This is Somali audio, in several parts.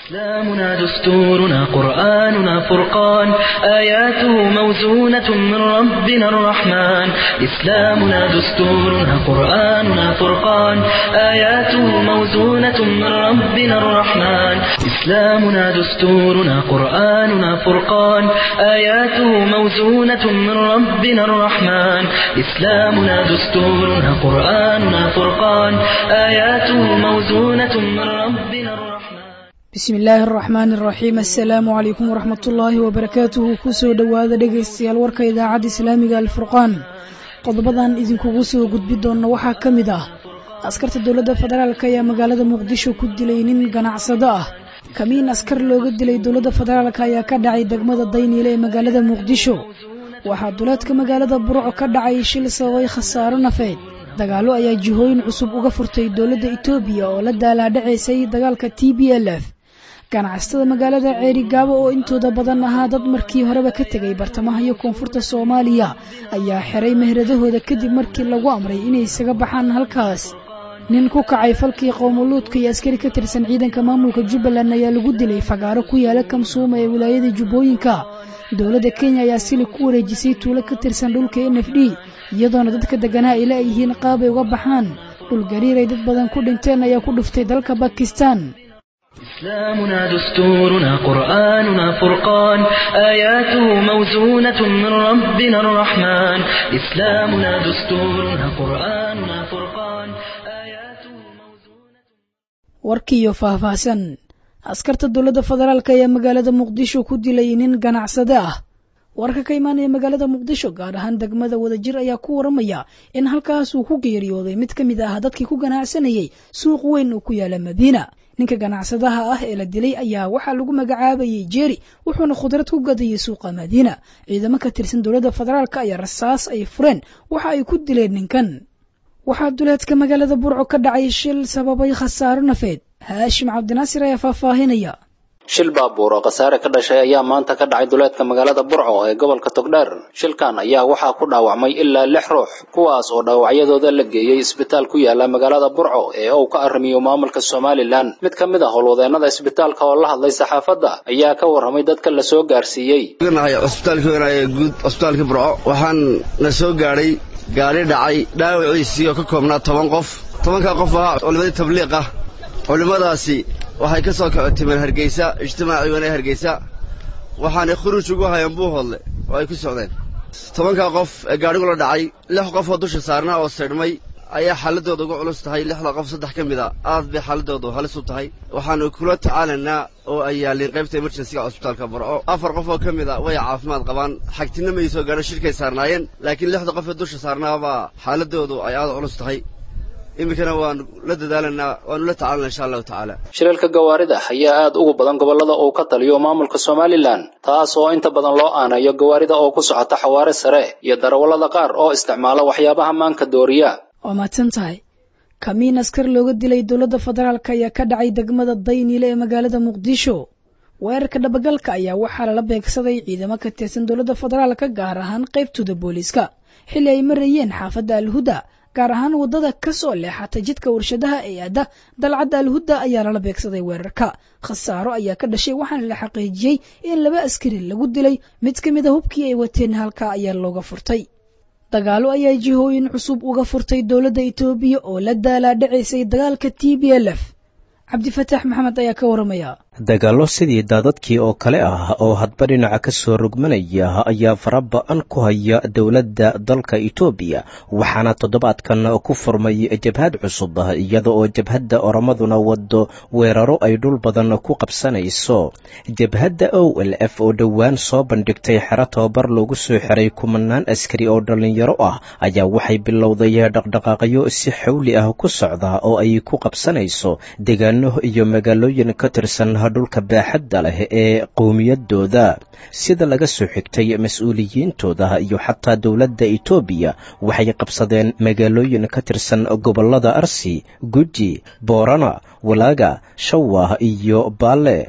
إسلامنا دستورنا قرآننا فرقان آياته موزونة من ربنا الرحمن إسلامنا دستورنا قرآننا فرقان آياته موزونة من ربنا الرحمن إسلامنا دستورنا قرآننا فرقان آياته موزونة من ربنا الرحمن إسلامنا دستورنا قرآننا فرقان آياته موزونة من ربنا الرحمن bismi illaahi araxmaani araxiim assalaamu calaykum waraxmat ullaahi wabarakaatuhu kusoo dhowaada dhegaystayaal warka idaacadda islaamiga alfurqaan qodobadan idinkugu soo gudbi doonna waxaa ka mid ah askarta dowladda federaalk ayaa magaalada muqdisho ku dilay nin ganacsado ah kamiin askar looga dilay dowladda federaalk ayaa ka dhacay degmada dayniile ee magaalada muqdisho waxaa duleedka magaalada burco ka dhacay shil sababay khasaaro nafeed dagaallo ayaa jihooyin cusub uga furtay dowladda etoobiya oo la daalaadhacaysay dagaalka t b l f ganacsatada magaalada ceerigaabo oo intooda badan ahaa dad markii horeba ka tegay bartamaha iyo koonfurta soomaaliya ayaa xiray mehradahooda kadib markii lagu amray inay isaga baxaan halkaas nin ku kacay falkii qowmuluudka iyo askari ka tirsan ciidanka maamulka jubbaland ayaa lagu dilay fagaaro ku yaala kamsuuma ee wilaayada jubbooyinka dowladda kenya ayaa sili ku wareejisay tuulo ka tirsan dhulka n f d iyadoona dadka deganaa ay leeyihiin qaabay uga baxaan dhulgariir ay dad badan ku dhinteen ayaa ku dhuftay dalka bakistan إسلامنا دستورنا قرآننا فرقان آياته موزونة من ربنا الرحمن إسلامنا دستورنا قرآننا فرقان آياته موزونة warkiiyo faahfaahsan askarta dowladda federaalk ayaa magaalada muqdisho ku dilay nin ganacsade ah warka ka imaanaya magaalada muqdisho gaar ahaan degmada wadajir ayaa ku waramaya in halkaas uu ku geeriyooday mid ka mid ah dadkii ku ganacsanayay suuq weyn oo ku yaala madiina ninka ganacsadaha ah ee la dilay ayaa waxaa lagu magacaabayay jeeri wuxuuna khudrad ku gadayay suuqa madiina ciidamo ka tirsan dowladda federaalk ayaa rasaas ay fureen waxa ay ku dileen ninkan waxaa duleedka magaalada burco ka dhacay shil sababay khasaaro nafeed haashim cabdinaasir ayaa faahfaahinaya shil baabuur oo khasaare ka dhashay ayaa maanta ka dhacay duleedka magaalada burco ee gobolka togdheer shilkan ayaa waxaa ku dhaawacmay ilaa lix ruux kuwaas oo dhaawacyadooda la geeyey isbitaal ku yaala magaalada burco ee uu ka arrimiyo maamulka somalilan mid ka mid ah howlwadeennada isbitaalka oo la hadlay saxaafadda ayaa ka warramay dadka la soo gaarsiiyey cusbitaalka weynaaya guud cusbitaalka burco waxaan na soo gaadhay gaari dhacay dhaawaciisii oo ka koobnaa toban qof tobankaa qof ahaa culimmadii tabliiq ah culimmadaasi waxay ka soo kacotimeen hargeysa ijtimaaci weyne hargeysa waxaanay khuruuj ugu hayeen buuhoodle oo ay ku socdeen tobankaa qof ee gaadhigula dhacay lix qof oo dusha saarnaa oo saydhmay ayaa xaaladooda uga culus tahay lixda qof saddex ka mid a aad bay xaaladoodu halis u tahay waxaanu kula tacaalaynaa oo ay yaalliin qaybta emerjensiga cusbitaalka burco afar qof oo ka mid a way caafimaad qabaan xagtinna may soo gaadho shirkay saarnaayeen laakiin lixda qof ee dusha saarnaabaa xaaladoodu ay aad u culus tahay iminkana waanu la dadaalanaa waanu la tacaalana insha allahu tacaala shilalka gawaarida ayaa aad ugu badan gobollada uu ka taliyo maamulka somalilan taas oo inta badan loo aanayo gawaarida oo ku socota xawaare sare iyo darawallada qaar oo isticmaala waxyaabaha maanka dooriya waa mahadsan tahay kamiin askar looga dilay dowladda federaalk ayaa ka dhacay degmada dayniile ee magaalada muqdisho weerarka dhabagalka ayaa waxaa lala beegsaday ciidamo ka tirsan dowladda federaalka gaar ahaan qaybtooda booliiska xilli ay marayeen xaafadda alhuda gaar ahaan waddada ka soo leexata jidka warshadaha ee aada dalcadda alhuda ayaa lala beegsaday weerarka khasaaro ayaa ka dhashay waxaana la xaqiijiyey in laba askari lagu dilay mid ka mid a hubkii ay wateen halkaa ayaa looga furtay dagaallo ayaa jihooyin cusub uga furtay dowladda etoobiya oo la daalaadhacaysay dagaalka t b l f cabdifataax maxamed ayaa ka waramaya dagaallo sidii daadadkii oo kale ah oo hadba dhinaca ka soo rogmanaya ayaa fara ba-an ku haya dowladda dalka etoobiya waxaana toddobaadkan ku furmay jabhad cusub iyada oo jabhadda oramaduna wado weeraro ay dhul badan ku qabsanayso jabhadda o l f oo dhowaan soo bandhigtay xero tababar loogu soo xiray kumanaan askari oo dhallinyaro ah ayaa waxay bilowday dhaqdhaqaaqyo si xawli ah ku socda oo ay ku qabsanayso deegaano iyo magaalooyin ka tirsan dhulka baaxadda leh ee qowmiyadooda sida laga soo xigtay mas-uuliyiintooda iyo xataa dowladda etoobiya waxay qabsadeen magaalooyin ka tirsan gobollada arsi guji boorana walaaga shawah iyo baale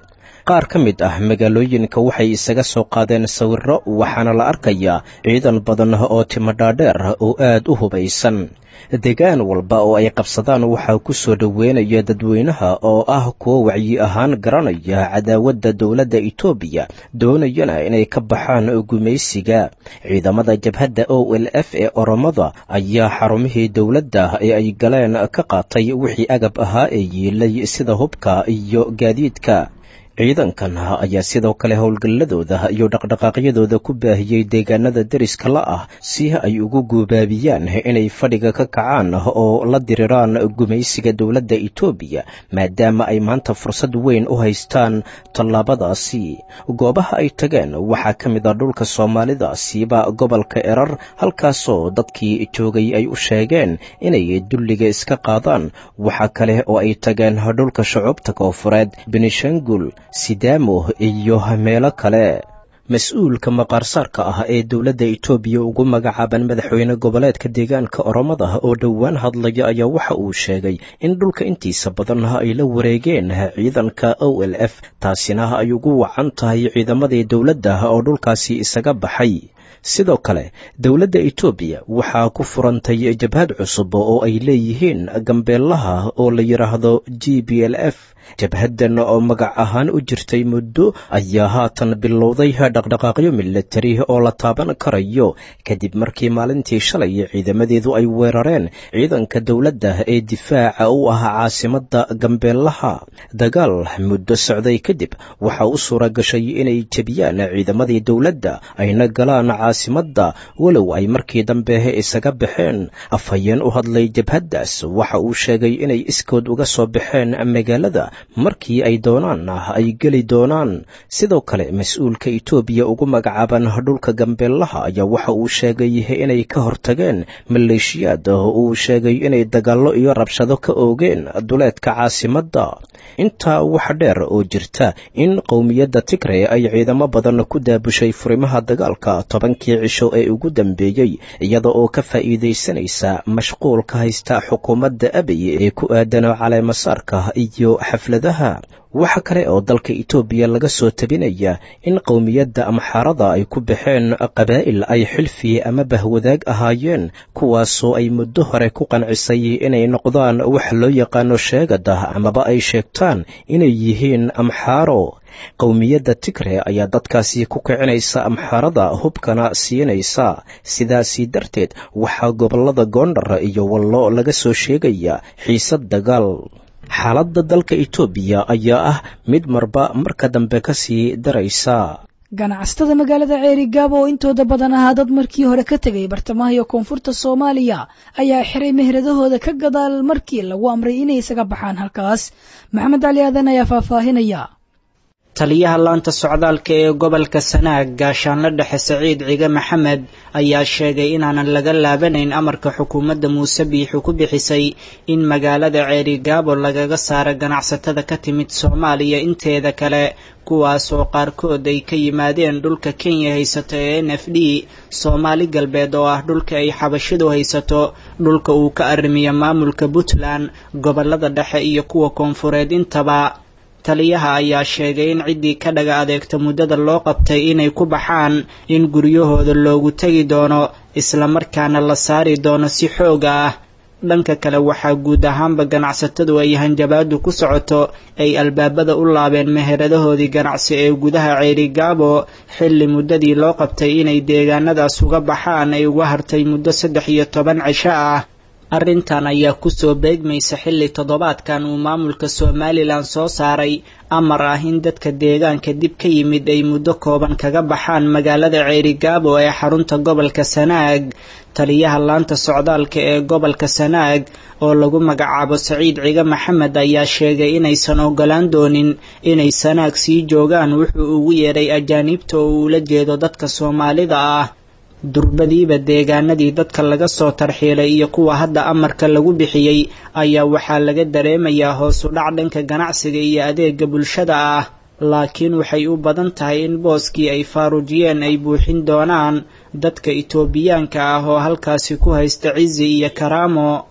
qaar ka mid ah magaalooyinka waxay isaga soo qaadeen sawirro waxaana la arkayaa ciidan badan oo timadhaadheer oo aad u hubaysan deegaan walba oo ay qabsadaan waxaa ku soo dhoweynaya dadweynaha oo ah kuwo wacyi ahaan garanaya cadaawadda dowladda etoobiya doonayana inay ka baxaan gumaysiga ciidamada jabhadda o l f ee oromada ayaa xarumihii dowladda ee ay galeen ka qaatay wixii agab ahaa ee yiilay sida hubka iyo gaadiidka ciidankan ayaa sidoo kale howlgalladooda iyo dhaqdhaqaaqyadooda ku baahiyey deegaanada deriska la ah si ay ugu guubaabiyaan inay fadhiga ka kacaan oo la diriraan gumaysiga dowladda etoobiya maadaama ay maanta fursad weyn u haystaan tallaabadaasi goobaha ay tageen waxaa ka mid a dhulka soomaalida siiba gobolka erar halkaasoo dadkii joogay ay u sheegeen inay dulliga iska qaadaan waxaa kale oo ay tageen dhulka shucuubta koofureed benishangul sidaamo iyo meelo kale mas-uulka maqaarsaarka ah ee dowladda etoobiya ugu magacaaban madaxweyne goboleedka deegaanka oromada oo dhowaan hadlaya ayaa waxa uu sheegay in dhulka intiisa badan ay la wareegeen ciidanka o l f taasina ay ugu wacan tahay ciidamadii dowladda oo dhulkaasi isaga baxay sidoo kale dowladda etoobiya waxaa ku furantay jabhad cusub oo ay leeyihiin gambeelaha oo la yidhaahdo g b l f jabhaddan oo magac ahaan u jirtay muddo ayaa haatan bilowday dhaqdhaqaaqyo milatari oo la taaban karayo kadib markii maalintii shalay ciidamadeedu ay weerareen ciidanka dowladda ee difaaca u ah caasimadda gambeelaha dagaal muddo socday kadib waxaa u suura gashay inay jebiyaan ciidamadii dowladda ayna galaan caasimadda walow ay markii dambe isaga baxeen afhayeen u hadlay jabhaddaas waxa uu sheegay inay iskood uga soo baxeen magaalada markii ay doonaan ay geli doonaan sidoo kale mas-uulka etoobiya ugu magacaaban dhulka gambeelaha ayaa waxa uu sheegay inay ka hortageen maleeshiyaad oo uu sheegay inay dagaallo iyo rabshado ka oogeen duleedka caasimadda intaa wax dheer oo jirta in qowmiyadda tigre ay ciidamo badan ku daabushay furimaha dagaalka tobankii cisho ee ugu dambeeyey iyada oo ka faa'iidaysanaysa mashquulka haysta xukuumadda abiy ee ku aadan caleemasaarka iyo xafladaha waxa kale oo dalka etoobiya laga soo tabinaya in qowmiyadda amxaarada ay ku baxeen qabaa'il ay xilfi ama bahwadaag ahaayeen kuwaasoo ay muddo hore ku qancisay inay noqdaan wax loo yaqaano sheegada amaba ay sheegtaan inay yihiin amxaaro qowmiyadda tigre ayaa dadkaasi ku kicinaysa amxaarada hubkana siinaysa sidaasi darteed waxaa gobollada goondhar iyo wallo laga soo sheegaya xiisad dagaal xaaladda dalka etoobiya ayaa ah mid marba marka dambe ka sii daraysa ganacsatada magaalada ceeri gaabo oo intooda badan ahaa dad markii hore ka tegay bartamaha iyo koonfurta soomaaliya ayaa xiray meheradahooda ka gadaal markii lagu amray inay isaga baxaan halkaas maxamed cali aadan ayaa faahfaahinaya taliyaha laanta socdaalka ee gobolka sanaag gaashaanle dhexe saciid cige maxamed ayaa sheegay inaanan laga laabanayn amarka xukuumadda muuse biixu ku bixisay in magaalada ceerigaabo lagaga saaro ganacsatada ka timid soomaaliya inteeda kale kuwaasoo qaarkood ay ka yimaadeen dhulka kenya haysato ee n f d soomaali galbeed oo ah dhulka ay xabashidu haysato dhulka uu ka arrimiyo maamulka puntland gobolada dhexe iyo kuwa koonfureed intaba taliyaha ayaa sheegay in ciddii ka dhaga adeegta muddada loo qabtay inay ku baxaan in guryahooda loogu tegi doono islamarkaana la saari doono si xooga ah dhanka kale waxaa guud ahaanba ganacsatadu ay hanjabaadu ku socoto ay albaabada u laabeen meheradahoodii ganacsi ee gudaha ceerigaabo xilli muddadii loo qabtay inay deegaanadaas uga baxaan ay uga hartay muddo saddex iyo toban cisho ah arrintan ayaa kusoo beegmaysa xilli toddobaadkan uu maamulka somalilan soo saaray amar ah in dadka deegaanka dib ka yimid ay muddo kooban kaga baxaan magaalada ceerigaabo ee xarunta gobolka sanaag taliyaha laanta socdaalka ee gobolka sanaag oo lagu magacaabo saciid cige maxamed ayaa sheegay inaysan ogolaan doonin inay sanaag sii joogaan wuxuu ugu yeedhay ajaaniibta oo uula jeedo dadka soomaalida ah durbadiiba deegaanadii dadka laga soo tarxiilay iyo kuwa hadda amarka lagu bixiyey ayaa waxaa laga dareemayaa hoos u dhac dhanka ganacsiga iyo adeega bulshada ah laakiin waxay u badan tahay in booskii ay faaruujiyeen ay buuxin doonaan dadka itoobiyaanka ah oo halkaasi ku haysta cizi iyo karaamo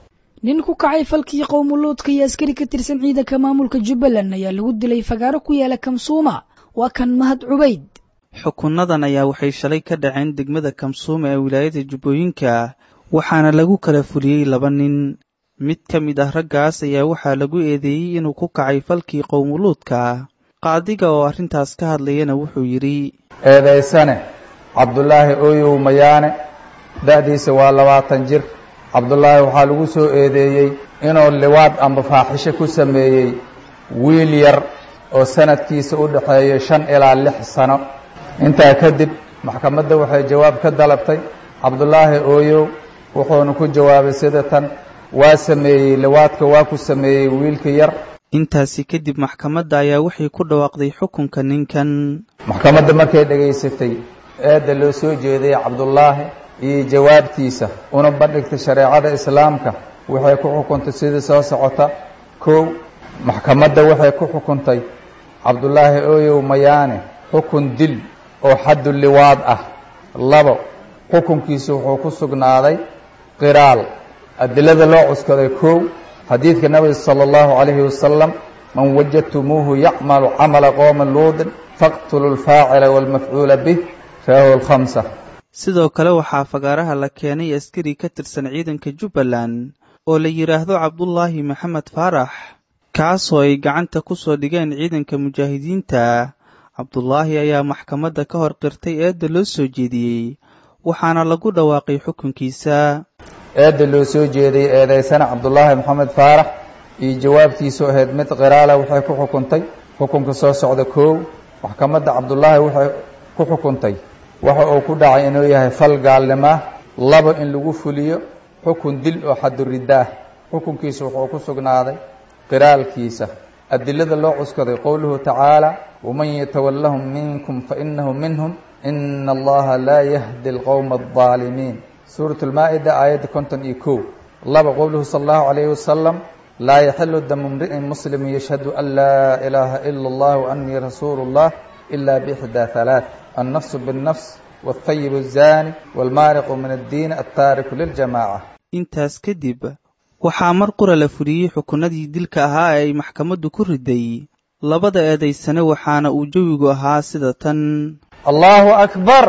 nin ku kacay falkii qowmuluudka iyo askari ka tirsan ciidanka maamulka jubbaland ayaa lagu dilay fagaaro ku yaala kamsuuma waa kan mahad cubayd xukunnadan ayaa waxay shalay ka dhaceen degmada kamsuuma ee wilaayada jubbooyinka waxaana lagu kala fuliyey laba nin mid ka mid ah raggaas ayaa waxaa lagu eedeeyey inuu ku kacay falkii qowmuluudka qaadiga oo arrintaas ka hadlayana wuxuu yidhi eedaysane cabdulaahi ooyow mayaane da'diisa waa labaatan jir cabdulaahi waxaa lagu soo eedeeyey inuu liwaad amba faaxisho ku sameeyey wiil yar oo sanadkiisa u dhexeeya shan ilaa lix sano intaa kadib maxkamadda waxay jawaab ka dalabtay cabdulaahi ooyow wuxuuna ku jawaabay sida tan waa sameeyey liwaadka waa ku sameeyey wiilka yar intaasi kadib maxkamadda ayaa waxay ku dhawaaqday xukunka ninkan maxkamadda markay dhegaysatay eedda loo soo jeeday cabdulaahi iyo jawaabtiisa una bandhigtay shareecada islaamka waxay ku xukuntay sidii soo socota kow maxkamadda waxay ku xukuntay cabdulaahi ooyow mayaane xukun dil oo xaddu liwaad ah labo xukunkiisu wuxuu ku sugnaaday qiraal adilada loo cuskaday kow xadiidka nabiga sala allahu calayhi wasalam man wajadtumuuhu yacmalu camala qowma luudin faqtulu lfaacila waalmafcuula bih rawahu lkhamsa sidoo kale waxaa fagaaraha la keenay askari ka tirsan ciidanka jubbaland oo la yidhaahdo cabdulaahi maxamed faarax kaasoo ay gacanta ku soo dhigeen ciidanka mujaahidiinta cabdulaahi ayaa maxkamadda ka hor qirtay eedda loo soo jeediyey waxaana lagu dhawaaqay xukunkiisa eedda loo soo jeeday eedaysana cabdulaahi maxamed faarax iyo jawaabtiisu ahayd mid qiraala waxay ku xukuntay xukunka soo socda koow maxkamadda cabdulaahi waxay ku xukuntay waxa uu ku dhacay inuu yahay fal gaalnimaa laba in lagu fuliyo xukun dil oo xaduriddaah xukunkiisa wuxuu ku sugnaaday qiraalkiisa adilada loo cuskaday qowluhu tacaala waman yatawallahum minkum fainahu minhum ina allaha laa yahdi alqowma aldaalimiin suurat lmaa-ida aayadda konton iyo kow laba qowluhu sala allahu calayhi wasalam laa yaxilu damu mri'in muslim yashhadu an laa ilaaha ila allah waanii rasuulu اllah ila bixdaa halaaث annafsu biاnnafs wاlthayib الzani wاlmaariqu min addiin altaariku liljamaca intaas kadib waxaa mar qura la fuliyey xukunnadii dilka ahaa ee ay maxkamaddu ku riday labada eedaysane waxaana uu jawigu ahaa sida tan allahu akbar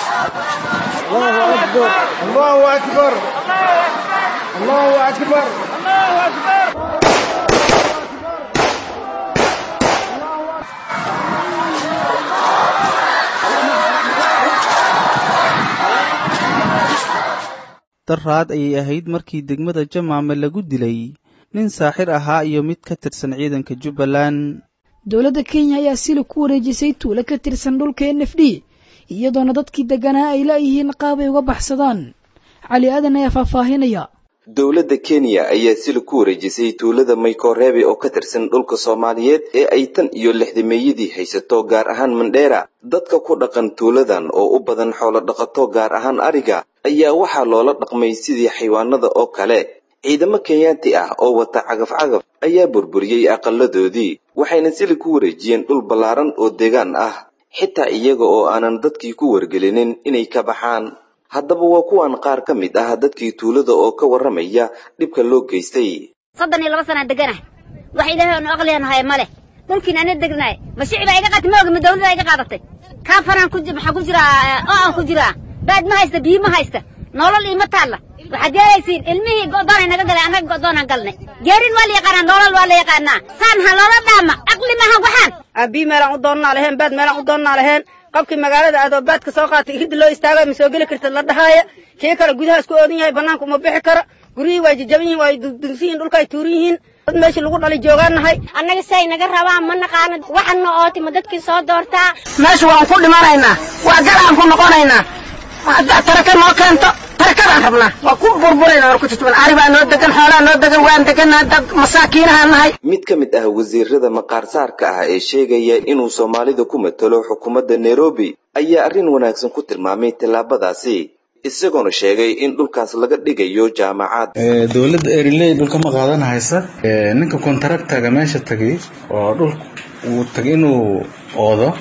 daraad ayay ahayd markii degmada jamaame lagu dilay nin saaxir ahaa iyo mid ka tirsan ciidanka jubbaland dowladda kenya ayaa sili ku wareejisay tuulo ka tirsan dhulka n f d iyadoona dadkii deganaa ay laayihiin qaabay uga baxsadaan cali aadan ayaa faahfaahinaya dowladda kenya ayaa sili ku wareejisay tuulada maykoreebe oo ka tirsan dhulka soomaaliyeed ee ay tan iyo lixdameeyadii haysato gaar ahaan mandheera dadka ku dhaqan tuuladan oo u badan xoolo dhaqato gaar ahaan ariga ayaa waxaa loola dhaqmay sidii xayawaanada oo kale ciidamo kenyaati ah oo wata cagaf-cagaf ayaa burburiyey aqaladoodii waxayna sili ku wareejiyeen dhul ballaaran oo deegaan ah xitaa iyaga oo aanan dadkii ku wargelinin inay ka baxaan haddaba waa kuwan qaar ka mid ah dadkii tuulada oo ka warramaya dhibka loo geystay soddon iyo laba sanaa deganah wax ilaahay aanu aqlianahay ma leh dhulkiin ana degnaay ma shici baa iga qaatay ma oga ma dawladda iga qaadatay kaafanaan ku maxaa ku jiraa oo aan ku jiraa baad ma haysta biyo ma haysta nolol iima taalla waxaad yeelaysiin ilmihii go'doonay naga galay annaga go'doonaan galnay geerin waa la yaqaanaa nolol waa la yaqaanaa saan ha loola dhaama aqli mahan waxaan aabii meelaan u doonnaa laheen baad meelaan u doonnaa laheen qofkii magaalada aadoo baadka soo qaatay iridda loo istaagay ma soo geli kartid la dhahaaya kii kale gudaha isku oodan yahay bannaanka uma bixi karo guryihii waa jajaban yihin waa dudunsan yihin dhulka ay tuuran yihiin dad meeshii lagu dhalay joogaannahay annaga say naga rabaan ma naqaano waxana ooti ma dadkii soo doortaa meesha waan ku dhimanaynaa waa galaan ku noqonaynaa haddaa taraka noo keento tarakadaan rabnaa waa ku burburayna war ku tutban ari baa noo degan xoolaa noo degan waan deganaa dad masaakiinahaan nahay mid ka mid ah wasiirada maqaarsaarka ah ee sheegaya inuu soomaalida ku matalo xukuumadda nairobi ayaa arrin wanaagsan ku tilmaamay tallaabadaasi isagoona sheegay in dhulkaas laga dhigayo jaamacad dowladda eriley dhulka ma qaadan haysa ninka kontaractaga meesha tagay oo dhul uu tagay inuu oodo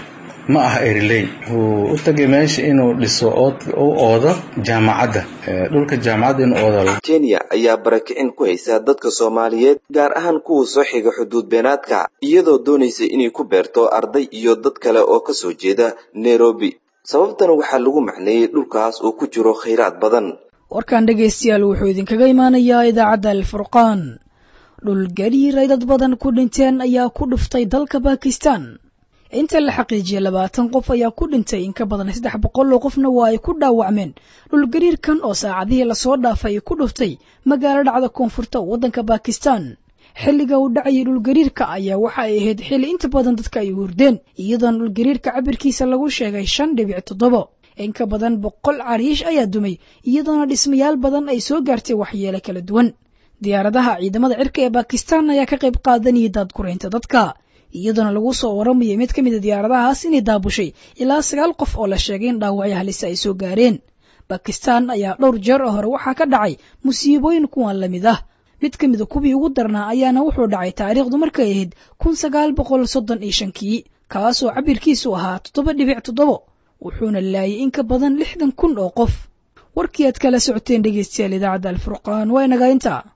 ma aha eriley wuxuu u tagay meesha inuu dhiso u oodo jaamacadda dhulka jaamacadda inuu oodo kenya ayaa barakicin ku haysa dadka soomaaliyeed gaar ahaan kuwa soo xiga xuduud beenaadka iyadoo doonaysa inay ku beerto arday iyo dad kale oo ka soo jeeda nairobi sababtan waxaa lagu macneeyey dhulkaas uu ku jiro khayraad badan warkan dhegaystayaal wuxuu idinkaga imaanayaa idaacadda alfurqaan dhul gariir ay dad badan ku dhinteen ayaa ku dhuftay dalka bakistan inta la xaqiijiyay labaatan qof ayaa ku dhintay in ka badan saddex boqol oo qofna waa ay ku dhaawacmeen dhulgariirkan oo saacadihii lasoo dhaafay ku dhuftay magaalo dhacda koonfurta waddanka bakistan xilliga uu dhacayay dhulgariirka ayaa waxa ay ahayd xilli inta badan dadka ay hurdeen iyadoona dhulgariirka cabirkiisa lagu sheegay shan dhibic toddobo in ka badan boqol cariish ayaa dumay iyadoona dhismayaal badan ay soo gaartay waxyeelo kala duwan diyaaradaha ciidamada cirka ee bakistan ayaa ka qayb qaadanayay daadguraynta dadka iyadoona lagu soo waramayay mid ka mid a diyaaradahaas inay daabushay ilaa sagaal qof oo la sheegay in dhaawacyo halisa ay soo gaareen bakistan ayaa dhowr jeer oo hore waxaa ka dhacay musiibooyin kuwan la mid ah mid ka mida kuwii ugu darnaa ayaana wuxuu dhacay taariikhdu markay ahayd kun sagaal boqol soddon iyo shankii kaasoo cabirkiisu ahaa toddoba dhibic toddobo wuxuuna laayay in ka badan lixdan kun oo qof warkii aad kala socoteen dhegeystayaal idaacadda alfurqaan waa inagaa intaa